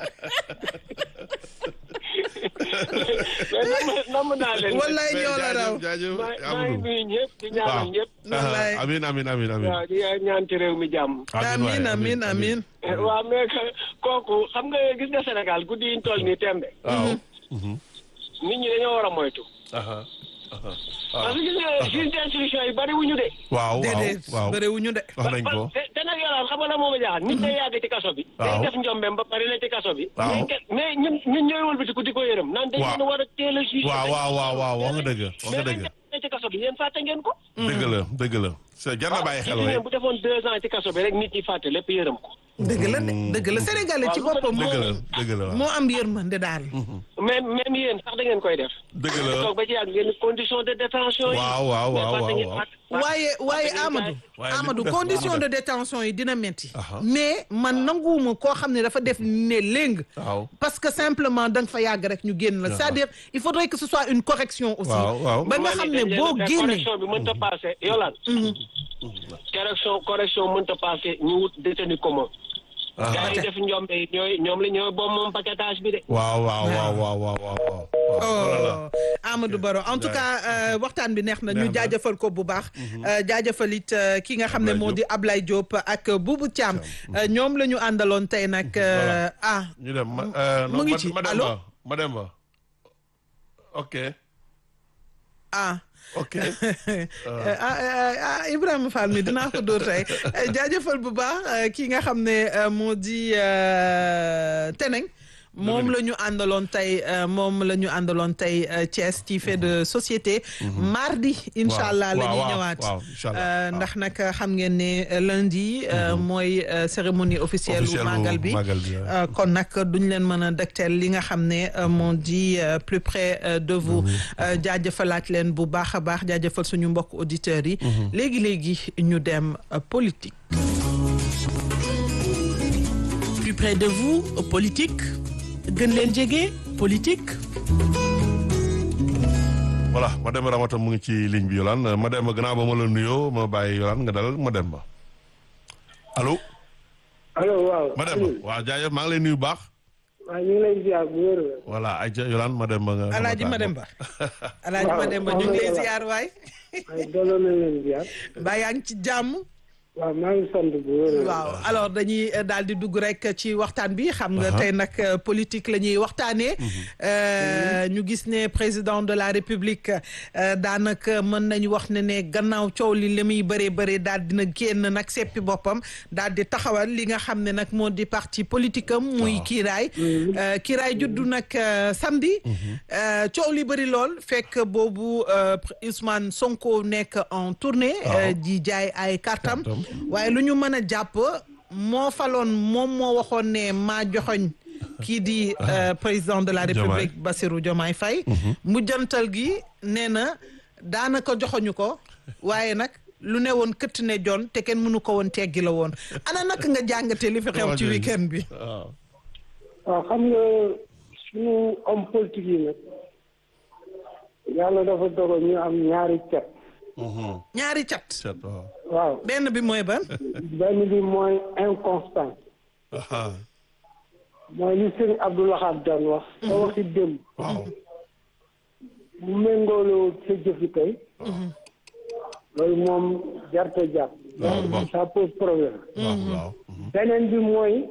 mais namm namm naa leen de. wallaay ñoo la raw jaajëf maa maa ngi Amadou. nuyu ñëpp di ñaanal ñëpp wallaay ah amin amin amin amin. waaw di ñaan ci réew mi jàmm amin amin amin Eh, waaw mais que- kooku xam nga gis nga Sénégal guddi yi ñu toll nii tembe waaw. nit ñi dañoo war a moytu aha aha parce que gis nga juge d'instruction yi bari wuñu de waaw waaw déedéet waaw bëriwuñu de wax nañ ko. te te nag yolaan xam nga la moom a jaaxal nit day yàgg ci kaso bi day Waaw. def njombeem ba pare ne ci kaso bi Waaw. mais ke- mais ñun ñun ñooy wëlbatiku di ko yërëm naan dañ Waaw. leen war a teel a juge waaw waaw waaw waaw wax nga dëgg wax nga mais dëgg. dañ ne ci kaso bi yéen fàtte ngeen ko dëgg la dëgg la. c'est jar na bàyyi xel gis waay. ngeen bu defoon deux ans ci kaso bi rek nit ñi fàtte lépp yërëm ko dëgg la de dëgg la sénégalais ci boppam dëgg la moo dëgg la waaw. moo am yërmande daal même même yéen sax da ngeen koy def dëgg la. toog ba ci yàgg ngeen condition de détention yi waaw waaw mais waaw fàtte waaw ngeen- waaw. fàtte- fàtte- waaye waaye fàtte ngeen Amadou waaye li Amadou mu def condition baax de na. détention yi dina metti Aha. mais man nanguwuma koo xam ne dafa def ne léng waaw. parce que simplement da nga fa yàgg rek ñu génn la c'est-à-dire il faudrait que ce soit une correction aussi Waaw, waaw. ba nga xam ne dañ leen boo a- génnee correction bi mënta passé yolaan correction correction mënta passé ñu wut détenu commun gars yi def njombe yi ñooy ñoom la ñooy bom moom paquetage bi de waaw waaw waaw waaw waaw waaw waaw. oh Amadou Baro en tout cas euh, waxtaan bi neex na ñu Neex na. jaajëfal ko bu baax euh, jaajëfal it euh, ki nga xam ne Ablaye moo Diop. di Ablaye Diop ak Boubou Thiam Euh, ñoom la ñu àndaloon tey nag euh, ah ñu dem ma euh, mu non, ngi ma- ci. Mademba Allô? Mademba. ok ah ok. ah ah ah Ibrahima Fall mi dinaa ko dóor tey jaajëfal bu baax euh, ki nga xam ne euh, moo di euh, Teneng moom la ñu àndaloon tey euh, moom la ñu àndaloon tey euh, Thiès ci fait de société. mardi incha allah la waaw, ñuy waaw, ñëwaat. waaw, incha allah, Euh, waaw. ndax nag xam ngeen ne euh, lundi. euh, mooy euh, cérémonie officielle. Officielle bu màggal bi màggal bi, waaw. Euh, kon nag duñ leen mën a dëgteel li nga xam ne euh, moo di euh, plus près euh, de vous. Euh, jaajëfalaat leen bu baax a baax jaajëfal suñu mbokk auditeurs yi. léegi léegi ñu dem euh, politique. Plus près de vous, politique gën leen jege politique voilà Mademba Ramata mu ngi ci ligne bi Yolande Mademba gannaaw ba ma la nuyoo ma bàyyi Yolande nga dalal Mademba allo. allo waaw. Mademba waaw jaajëf maa ngi lay nuyu baax. waaw ñu ngi lay ziar bu wér. voilà ay ja Yolande Mademba nga. Alaaji Mademba Alaaji Waaw, Mademba ñu ngi lay ziar waay ay delloo nañ leen ziar. mbaa yaa ngi ci jàmm waaw maa ngi sant bu wér. waaw alors dañuy euh, daal di dugg rek ci waxtaan bi xam nga tey nag euh, politique la ñuy waxtaanee Euh, ñu gis ne président de la république euh, daanaka mën nañu wax ne ne gannaaw coow li li muy bëree bëri daal dina génn nag seppi boppam daal di taxawal li nga xam ne nag moo di parti politique am muy kiiraay Euh, kiiraay juddu nag euh, samedi Euh, coow li bëri lool fekk boobu euh, Ousmane Sonko nekk en tournée euh, di jaay ay kartam Kartam. waaye lu ñu mën a jàpp moo faloon moom moo waxoon ne maa joxoñ kii di euh, président de la Diomaye. république Bassirou Diomaye Faye mujjantal gi nee na daanaka joxoñu ko waaye nag lu ne woon këtt ne jon te kenn mënu ko woon teggi la woon ana naka nga jàngate li fi xew ci week-end bi waaw. waaw xam nga suñu homme politique yi nag yàlla dafa dogal ñu am ñaari cet. Mhm. ñaari cat Seet waaw. waaw benn bi mooy ban benn bi mooy inconstant Aha. mooy li sëñ Abdou Lahad daan wax. sa waxi démb. waaw. bu méngooloo sa jëfi tey. loolu moom jarte jàpp. waaw waaw. ça pose problème. waaw waaw. Mhm. beneen bi mooy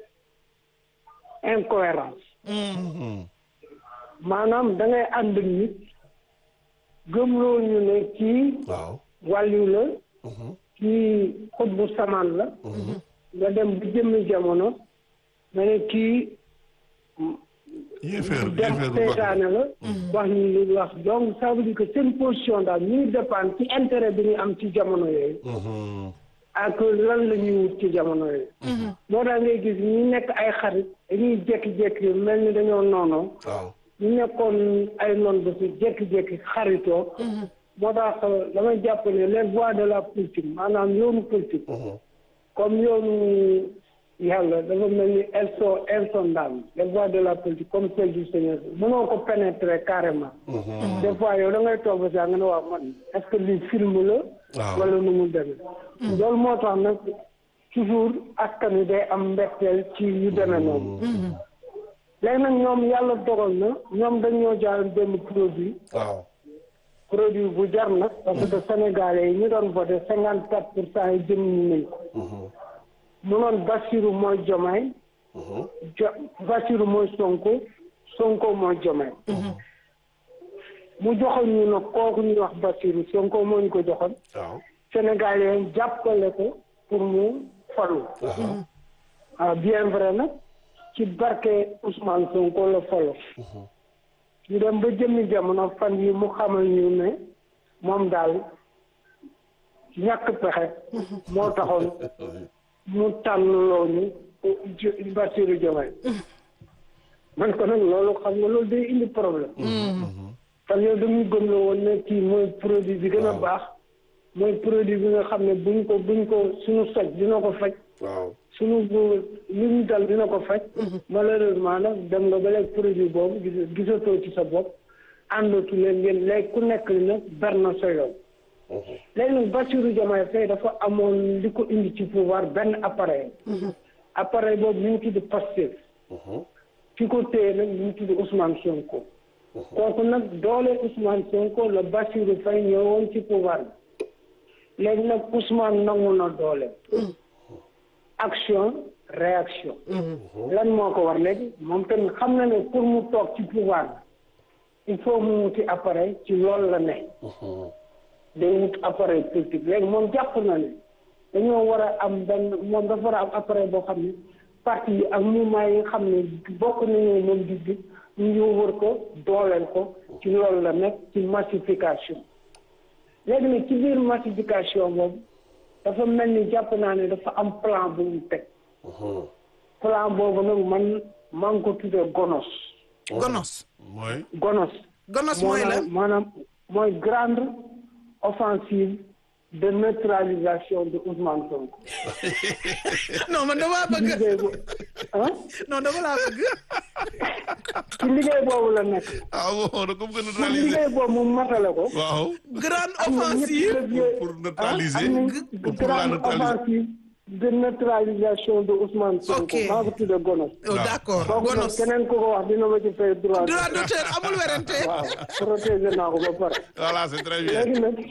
incohérence Mhm. maanaam da ngay ànd ak nit gëmloo ñu ne kii waaw. wàllu la Mhm. kii xut bu samaan la nga dem bu jëmmi jamono nga ne kii yéeféer dem yéeféer bu mag seytaane la wax ñu li wax donc ça veut dire que seen position daal ñu ngi dépendre ci intérêt bi ñu am ci jamono yooyu Mhm. ak lan la ñuy wut ci jamono yooyu moo tax ngay gis ñi nekk ay xarit dañuy jékki-jékki mel ni dañoo noonoo waaw. ñu nekkoon ay noon ba si jékki-jékki xaritoo moo tax damay jàpp ne les voies de la politique maanaam yoonu politique Mhm. comme yoonu yàlla dafa mel ni elles sont insondables les voies de la politique comme celle du Seigneur mënoo ko pénétrer carrément Mhm. des fois yow da ngay toog ba sax nga ne waaw man est-ce que lii film la waaw. wala nu mu demee loolu moo tax nag toujours askan wi day am mbetteel ci yu demee noonu léegi nag ñoom yàlla dogal na ñoom dañoo jaar benn produit waaw. produit bu jar nag parce que sénégalais yi ñu doon voté cinquante quatre pour cent yi jëm ñu nañ ko Mhm. mu noon Bassirou mooy Jomaay Mhm. jo Bassirou mooy Sonko Sonko mooy Jomaay mu joxoon ñu nag kooku ñuy wax Bassirou Sonko moo ñu ko joxoon waaw. sénégalais yi jàppale ko pour mu falu Aha. ah bien vrai nag ci barke Ousmane Sonko la falo ñu dem ba jëmmi jamono fan yi mu xamal ñu ne moom daal ñàkk pexe moo taxoon mu tànnloo ñu Jo- Bassirou Diomaye man ko nag loolu xam nga loolu day indi problème fan yow dañu gëm la woon ne kii mooy produit bi gën a baax mooy produit bi nga xam ne buñ ko buñ ko suñu soj dina ko faj waaw. suñu bu li ñu dal dina ko faj malheureusement nag dem nga ba léegi produit boobu gis gisatoo ci sa bopp àndatu leen ngeen léegi ku nekk li nag ber na sa yoon léegi nag Bassirou Diomaye Faye dafa amoon li ko indi ci pouvoir benn appareil appareil boobu ñu ngi tudd Pastef Mhm. ki ko téye nag ñu ngi tudd Ousmane Sonko kooku nag doole Ousmane Sonko la Bassirou Faye ñëwoon ci pouvoir bi léegi nag Ousmane nangu na doole action réaction lan moo ko war léegi moom tamit xam na ne pour mu toog ci pouvoir bi il faut mu wuti appareil ci loolu la ne Mhm. day wut appareil politique léegi moom jàpp na ne dañoo war a am benn moom dafa war a am appareil boo xam ne parti yi ak mouvement yi nga xam ne bokk nañoo moom gis-gis ñu ngi wër ko dooleel ko ci loolu la nekk ci massification léegi nag ci biir massification boobu dafa mel ni jàpp naa ne dafa am plan bu mu teg Mhm. plan boobu nag man maa ngi ko tuddee gonos gonos mooy. gonos gonos mooy la maanaam maanaam mooy grande offensive de neutralisation de Ousmane Sonko. non man damaa bëgg liggéey bu ah non dama laa bëgg ci liggéey boobu la nekk ah bon da ko bëgg a pour neutraliser liggéey boobu mu matale ko waaw grande am na ñetti offensive levier pour neutraliser am pour na pour la grande neutraliser offensive de neutralisation de Ousmane Sonko Ok. maa ko tudde gonos oh, d'accord kooku nag gonos keneen ku ko wax dina ma ci fay droit droit d'auteur amul werante waaw protéger naa ko ba pare voilà c'est très bien léegi nag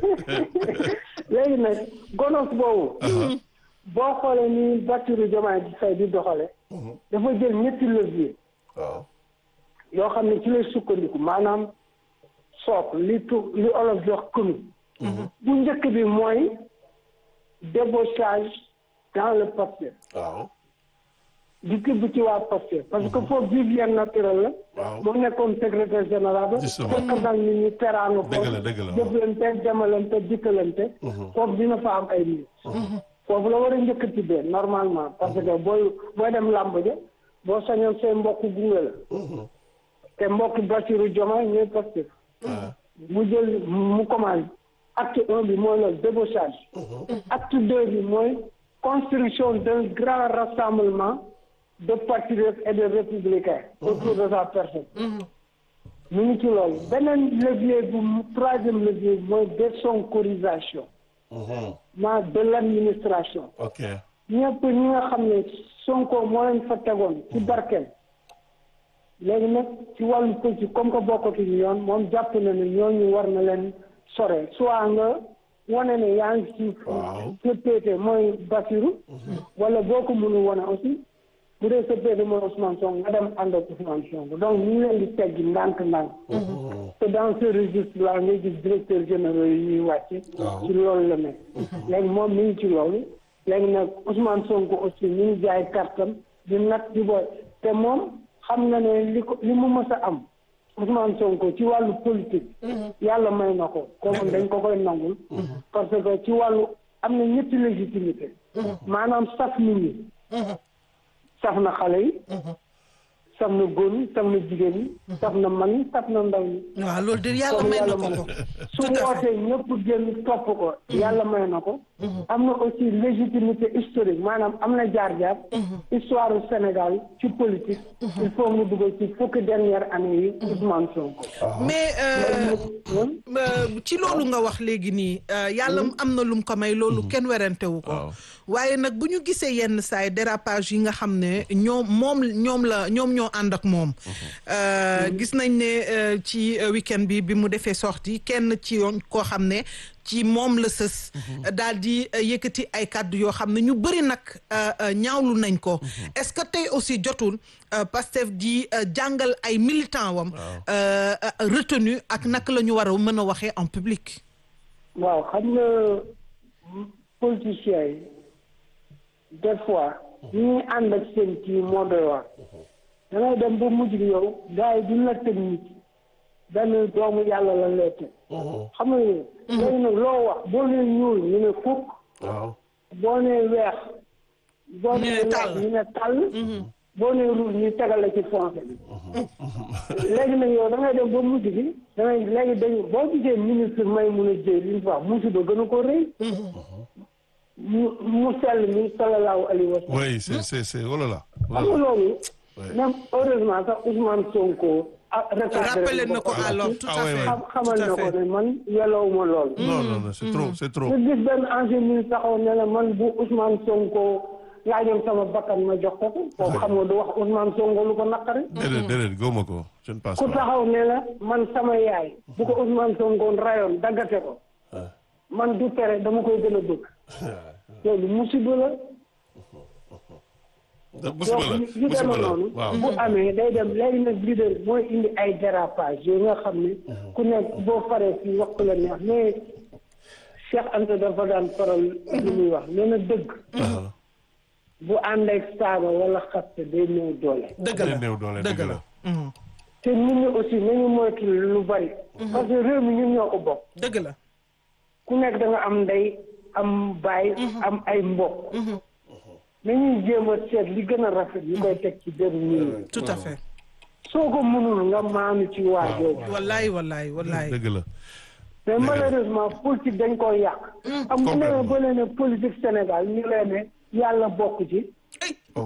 léegi nag gonos boobu boo xoolee ni Bassirou Diomaye Faye di doxale dafa jël ñetti levier waaw yoo xam ne ci lay sukkandiku maanaam sook li tu li olof di wax commune bu njëkk bi mooy débauchage dans le Pastef waaw di tibb ci waa Pastef parce que foofu vivien naturel la Waaw. moom nekkoon secrétaire général ba Justement. fekk nag nit ñi teraanga Dëgg la, foofu dëgg la, waaw. jëflante demalante dikkalante foofu dina fa am ay nit foofu la war a njëkk tibbee normalement parce que booy booy dem làmb ja boo sañoon say mbokk gunge la te mbokk Bassirou Diomaye ñooy Pastef mu jël mu commencé acte un bi mooy le débauchage acte deux bi mooy construction d'un grand rassemblement de patriotes et de républicains autour de sa personne mu ngi ci loolu beneen levier bu mu troisième levier bi mooy désonkorisation ma de l'administration ok ñëpp ñi nga xam ne Sonko moo leen fa tegoon ci barkeel léegi nag ci wàllu politique comme que bokkatuñu yoon moom jàpp na ne ñooñu war na leen sore soit nga wane ne yaa ngi ci Waaw. sa péete mooy Bassirou wala boo ko mënu wane aussi bu dee sa péete mooy Ousmane Sonko nga dem ànd ak Ousmane Sonko donc ñu ngi leen di teggi ndànk-ndànk te dans ce registre là ngay gis directeur généraux yi ñuy wàcc ci loolu la nekk léegi moom mi ngi ci loolu léegi nag Ousmane Sonko aussi mi ngi jaay kartam di nat di boy te moom xam na ne li ko li mu mës a am Ousmane Sonko ci wàllu politique yàlla may na ko kooku dañ ko koy nangul parce que ci wàllu am na ñetti légitimité maanaam saf nit ñi saf na xale yi saf na góor ñi saf na jigéen ñi saf na mag ñi saf na ndaw ñi waaw loolu de yàlla may na ko ko su wootee ñëpp génn topp ko yàlla may na ko am na aussi légitimité historique maanaam am na jaar-jaar histoire du Sénégal ci politique il faut mu dugal ci fukki dernière année yi Ousmane Sonko mais euh, Hum? euh, ci loolu nga wax léegi nii euh, yàlla am na lum ko may loolu kenn werantewu ko Waaw. waaye nag bu ñu gisee yenn saay dérapage yi nga xam ne ñoom moom ñoom la ñoom ñoo ànd ak moom Euh, gis nañ ne euh, ci euh, week-end bi bi mu defee sortie kenn ci yoon koo xam ne ci moom la sës daal di euh, yëkkati ay kàddu yoo xam ne ñu bëri nag euh, euh, ñaawlu nañ ko est-ce que tey aussi jotul euh, Pastef di euh, jàngal ay militants wam euh, euh, retenu ak naka la ñu war a mën a waxee en public waaw xam nga politiciens yi des fois ñuy ànd ak seen kii moo doy waar da ngay dem ba mujj gi yow gars yi duñ la teg nit benn doomu yàlla la lay teg xam nga léegi nag loo wax boo nee ñuul ñu ne fukk waaw boo nee weex boo Ñu ne nee tàll. weex ñu ne tàll boo nee rouge ñu tegale ci foncé léegi nag yow da ngay dem ba mujj gi da ngay léegi dañu boo gisee ministre may mun a jëy li ñu fa wax musiba gën a ko rëy mu mu sell mi sallallahu alayhi wa sallam oui c'est c'est c'est oh là là xam nga loolu même heureusement sax Ousmane Sonko ah rappelé na ko alors tout Ah à ouais, fait ouais. xam xamal tout à na ko fait ne man yellowuma loolu non non non c'est trop c'est trop nga gis benn ancien ministre taxaw ne la man bu Ousmane Sonko laajoon sama bakkan ma jox ko ko kooku xam nga du wax Ousmane Sonko lu ko naqari déedéet déedéet góoma ko je ne pense ku pas taxaw ne la man sama yaay bu ko Ousmane Sonko rayoon daggate ko man du tere dama koy gën a bëgg loolu musiba la da musiba la donc yu musiba demee la noonu waaw bu amee day dem léegi nag leader mooy indi ay dérapage yooyu nga xam ne ku nekk boo faree fii wax la neex mais Cheikh Anta dafa daan faral li muy wax nee na dëgg bu ànd ak saaga wala xaste day néew doole dëgg day la néew doole dëgg dëgg la la te nit ñi aussi nañu moytu lu bari parce que réew mi ñun ñoo ko bokk dëgg la ku nekk da nga am ndey am baay am ay mbokk nañuy jéem a seet li gën a rafet ñu koy teg ci deru nit ñi tout à fait soo ko mënul nga maanu ci waa jooju wallaay wallaay wallaay dëgg la mais malheureusement politique dañ koy yàq am bu nee ba leen ne politique Sénégal ñu leen ne yàlla bokk ci oh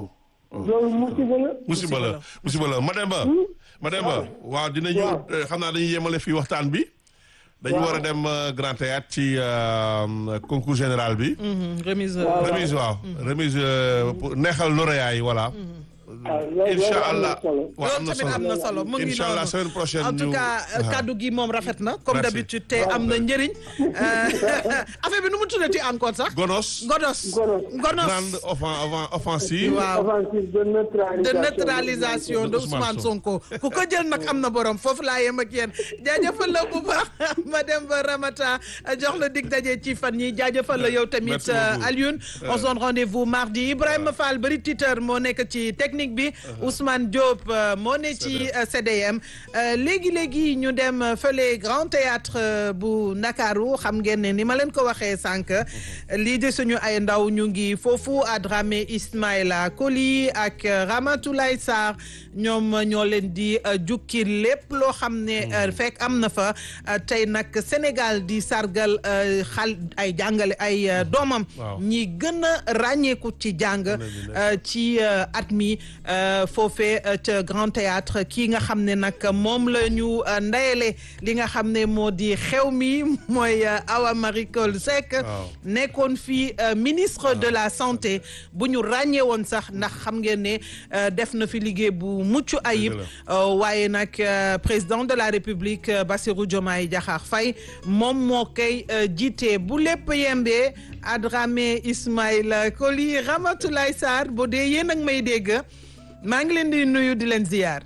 loolu musiba la musiba la musiba la Mademba Mademba waaw dinañu Waaw. euh, xam naa dañuy yemale fii waxtaan bi dañu Waaw. war a dem euh, Grand Théâtre ci euh, concours général bi Mhm, remise Waaw. remise waaw remise euh, pour neexal lauréat yi voilà waaw loolu incha loolu am allah na solo. waaw am loolu na tamit am solo na solo mu ngi incha allah noonu semaine prochaine en tout ñu- cas euh, waaw. kaddu gi moom rafet na comme Merci. d'habitude te am na njëriñ Euh, affaire bi nu mu tuddati encore sax Gonos godos Gonos. gonos grande offen- offen- offensive waaw offensive de de neutralisation neutralisation de Ousmane Sonko ku ko jël nag am na borom foofu laa yem ak yéen jaajëfal la bu baax ma dem ba Ramata jox la dig daje ci fan yi jaajëfal la yow tamit Merci beaucoup. euh, Alioune on se donne rendez-vous mardi Ibrahima Fall bari Twitter moo nekk ci technique bi Ousmane Diop euh, moo ne ci euh, CDM Euh, léegi léegi ñu dem euh, fële Grand Théâtre euh, bu Ndakaaru xam ngeen ne ni ma leen ko waxee sànq lii de suñu ay ndaw ñu ngi foofu à Dramé Ismaïla Koli ak euh, Ramatoulaye Sarr ñoom euh, ñoo leen di euh, jukki lépp loo xam ne euh, fekk am na fa euh, tey nag Sénégal di sargal euh, xal ay jàngale ay euh, doomam Waaw. ñi gën a ràññeeku ci jàng euh, ci euh, at mi euh, foofee euh, ca Grand Théâtre kii nga xam ne nag moom la ñu euh, ndayele li nga xam ne moo di xew mi mooy euh, Awa Marie Coll Seck Waaw. nekkoon fii euh, ministre de la santé bu ñu ràññee woon sax ndax xam ngeen ne euh, def na fi liggéey bu mucc ayib Dëgg euh, waaye nag euh, président de la République euh, Bassirou Diomaye Diakhar Faye moom moo koy euh, jiite bu lépp yembee Adramé Ismaïla Koli Ramatoulaye Sarr bu dee yéen ak may dégg maa ngi leen di nuyu di leen ziyaar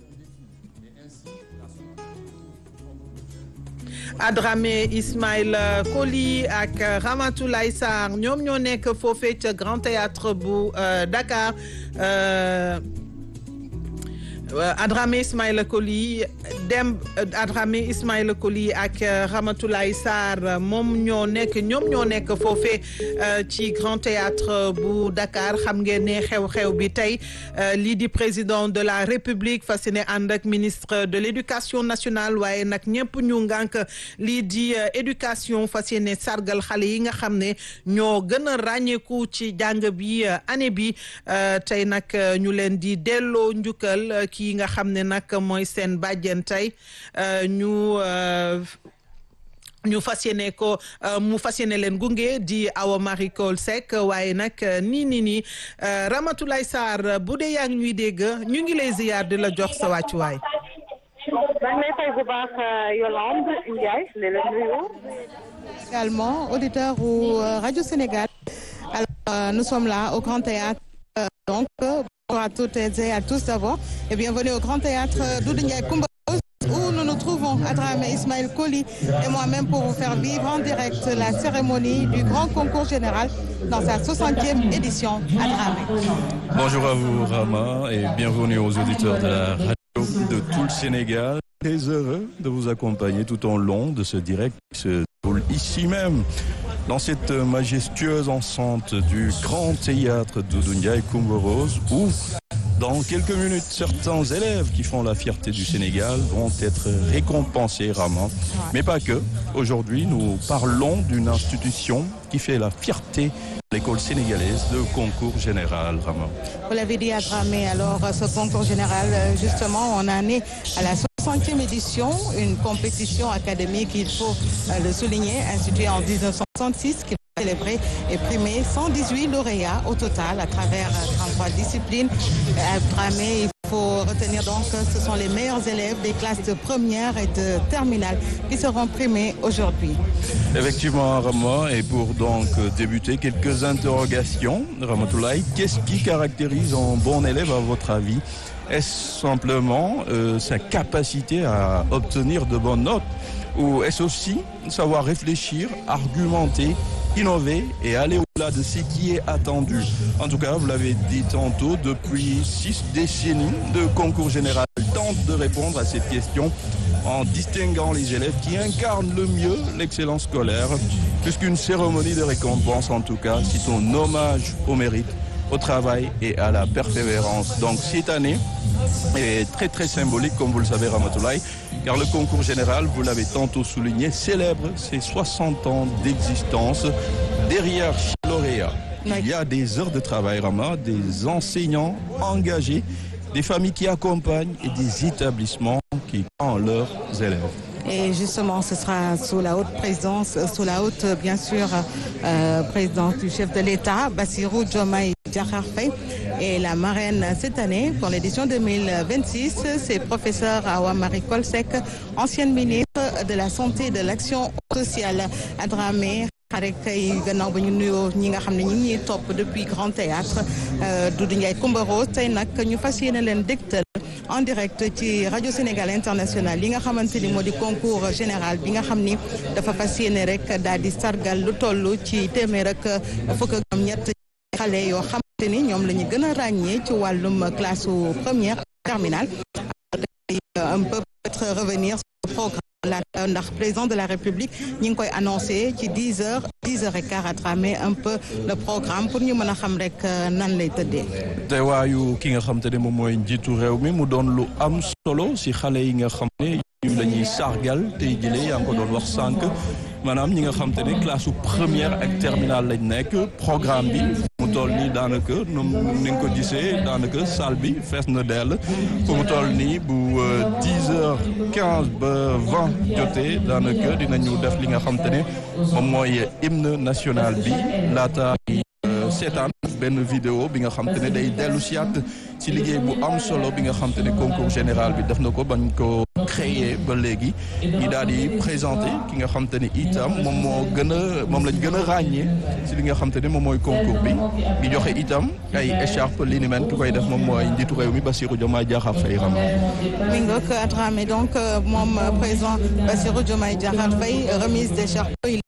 Adramé Ismaïla Koli ak Ramatoulaye Sarr ñoom ñoo nekk foofee ca Grand Théâtre bu euh, Dakar euh, Adramé Ismaïla Koli dem Adramé Ismaïla Koli ak Ramatoulaye Sarr moom ñoo nekk ñoom ñoo nekk foofee ci Grand Théâtre bu Dakar xam ngeen ne xew-xew bi tey lii di président de la République fas yéene ànd ak ministre de l'éducation nationale waaye nag ñëpp ñu ngànk lii di éducation fas yéene sargal xale yi nga xam ne ñoo gën a ràññeeku ci jàng bi année bi tey nag ñu leen di delloo njukkal kii nga xam ne nag mooy seen bàjjen tey ñu ñu fas yéene ko mu fas yéene leen gunge di Awa Marie Coll Seck waaye nag nii nii nii Ramatoulaye Sarr bu dee yaa ngi ñuy dégg ñu ngi lay ziyaar di la jox sa wàccuwaay. maa ngi lay fay bu baax Yolande Ndiaye di la nuyu. également auditeur au Radio Sénégal. Alors, nous sommes là au Grand Théâtre. donc, bonjour à toutes et à tous d'abord et bienvenue au Grand Théâtre Doudou Ndiaye Coumba où nous nous trouvons à Dramé Ismaël Koli et moi-même pour vous faire vivre en direct la cérémonie du grand concours général dans sa 60e édition à Dramé. Bonjour à vous Rama et bienvenue aux auditeurs de la radio de tout le Sénégal. Très heureux de vous accompagner tout au long de ce direct qui se déroule ici même dans cette majestueuse enceinte du Grand Théâtre Doudou Ndiaye Coumba Rose où dans quelques minutes, certains élèves qui font la fierté du Sénégal vont être récompensés, Rama. Mais pas que. Aujourd'hui, nous parlons d'une institution qui fait la fierté de l'école sénégalaise de concours général, Rama. Vous l'avez dit à Dramé, alors ce concours général, justement, on en est à la 60e édition, une compétition académique, il faut le souligner, instituée en 1966, qui célébré et primé 118 lauréats au total à travers 33 disciplines. À Dramé, il faut retenir donc que ce sont les meilleurs élèves des classes de première et de terminale qui seront primés aujourd'hui. Effectivement, Rama, et pour donc débuter, quelques interrogations. Ramatoulaye, qu'est-ce qui caractérise un bon élève à votre avis Est-ce simplement euh, sa capacité à obtenir de bonnes notes ou est-ce aussi savoir réfléchir, argumenter innover et aller au-delà de ce qui est attendu. En tout cas, vous l'avez dit tantôt, depuis six décennies de concours général tente de répondre à cette question en distinguant les élèves qui incarnent le mieux l'excellence scolaire, puisqu'une cérémonie de récompense, en tout cas, c'est un hommage au mérite, au travail et à la persévérance. Donc cette année est très très symbolique, comme vous le savez, Ramatoulaye, car le concours général, vous l'avez tantôt souligné, célèbre ses 60 ans d'existence derrière chaque lauréat il y a des heures de travail, Rama, des enseignants engagés, des familles qui accompagnent et des établissements qui ont leurs élèves. Et justement, ce sera sous la haute présidence, sous la haute, bien sûr, euh, présidence du chef de l'État, Bassirou Diomaye Diakhar Faye. Et la marraine cette année, pour l'édition 2026, c'est professeur Awa Marie Kolsek, ancienne ministre de la Santé et de l'Action sociale à Dramé. rek kay gannaaw ba ñu nuyoo ñi nga xam ne ñi ngi ñuy topp depuis Grand Théâtre Doudou Ndiaye Coumba Rose tey nag ñu fas yéene leen dégtal en direct ci rajo Sénégal International li nga xamante ni moo di concours général bi nga xam ni dafa fas yéene rek daal di sargal lu toll ci téeméer ak fukk ak ñett xale yoo xamante ni ñoom la ñu gën a ràññee ci wàllum classe première terminale un peu peut-être revenir sur le programme la ndax président de la République ñi ngi koy annoncé ci dix heures dix heures et quart à travers un peu le programme pour ñu mën a xam rek nan lay tëddee. teewaayu ki nga xam te ne moom mooy njiitu réew mi mu doon lu am solo si xale yi nga xam ne ñu la ñuy sargal tey jëlee yaa ngi ko doon wax sànq maanaam ñi nga xam te ne classe première ak terminale lañ nekk programme bi mu toll nii daanaka ni nga ko gisee daanaka salle bi fees na dell fu mu toll nii bu dix heures quinze ba vingt jotee daanaka dinañu def li nga xam te ne moom mooy hymne national bi laata seetaan benn vidéo bi nga xam te ne day dellu siyaat ci liggéey bu am solo bi nga xam te ne concours général bi def na ko bañ ko créé ba léegi ñi daal di présenté ki nga xam te ne itam moom moo gën a moom lañ gën a ràññee ci li nga xam te ne moom mooy concours bi di joxe itam ay écharpe li ni mel ki koy def moom mooy njiitu réew mi Bassirou Diomaye Diakhar Faye ram mi ngoog Dramé donc moom président Bassirou Diomaye Diakhar Faye remise d'écharpe